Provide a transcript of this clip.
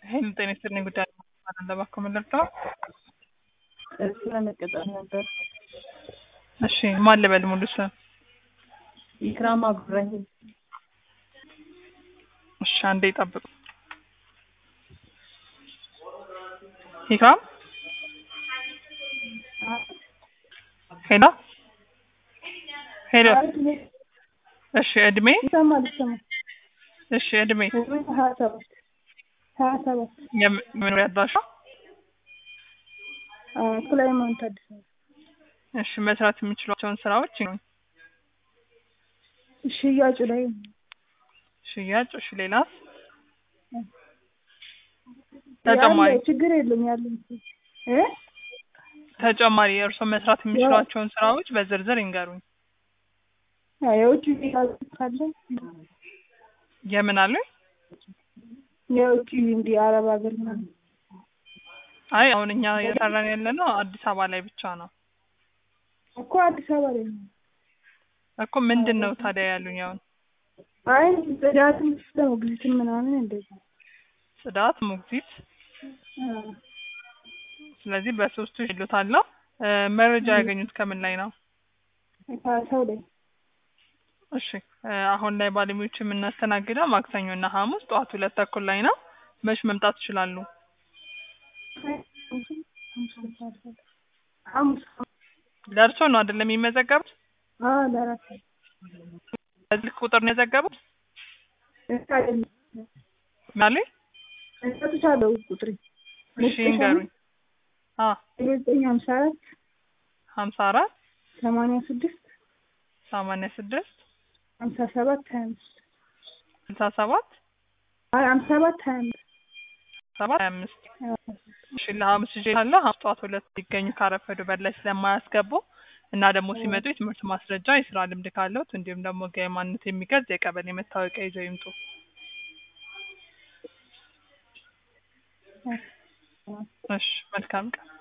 ይህን ጤና ይስጥልኝ ጉዳይ ለባከው መለርተው ስራ መቀጠር ነበር። እሺ ማን ልበል ሙሉ ስም? ኢክራም አብዱራሂም እሺ አንዴ ይጠብቁ። ኢክራም ሄሎ ሄሎ እሺ እድሜ ይሰማል ይሰማል። እሺ እድሜ እድሜ ሀያ ሰባት ሀያ ሰባት የመኖሪያ አድራሻ ሱላይማን ታደሰ እሺ መስራት የሚችሏቸውን ስራዎች ነው ሽያጩ ላይ ሽያጭ እሺ ሌላስ ተጨማሪ ያለ ችግር የለም ያለ እ ተጨማሪ እርስዎ መስራት የሚችሏቸውን ስራዎች በዝርዝር ይንገሩኝ የውጭ ካለ የምን አሉኝ የውጭ እንዲህ አረብ ሀገር ምናምን አይ አሁን እኛ እየሰራን ያለ ነው አዲስ አበባ ላይ ብቻ ነው እኮ አዲስ አበባ ላይ ነው። እኮ ምንድን ነው ታዲያ ያሉኝ አሁን አይ ጽዳትም ሞግዚትም ምናምን እንደዚህ ጽዳት ሞግዚት አዎ። ስለዚህ በሶስቱ ይሉታለሁ መረጃ ያገኙት ከምን ላይ ነው ከሰው ላይ እሺ እ አሁን ላይ ባለሙያዎች የምናስተናግደው ማክሰኞ እና ሐሙስ ጠዋት ሁለት ተኩል ላይ ነው መች መምጣት ይችላሉ ሐሙስ ለእርሶ ነው አይደለም የሚመዘገቡት አዎ ለራሴ በዚህ ቁጥር ነው የዘገቡት አይደለም ማለት እሰጥሻለሁ ቁጥሬ እሺ ይንገሩኝ አ ዘጠኝ ሀምሳ አራት ሀምሳ አራት ሰማንያ ስድስት ሰማንያ ስድስት ሀምሳ ሰባት ሀያ አምስት ስልሳ ሰባት አይ ሀምሳ ሰባት ሀያ አምስት ሰባት ሀያ አምስት እሺ ለሐሙስ ይዤ ካለ ሐሙስ ጠዋት ሁለት ሊገኙ ካረፈዱ በላይ ስለማያስገቡ እና ደግሞ ሲመጡ የትምህርት ማስረጃ የስራ ልምድ ካለዎት እንዲሁም ደግሞ ህጋዊ ማንነት የሚገልጽ የቀበሌ መታወቂያ ይዘው ይምጡ እሺ መልካም ቀን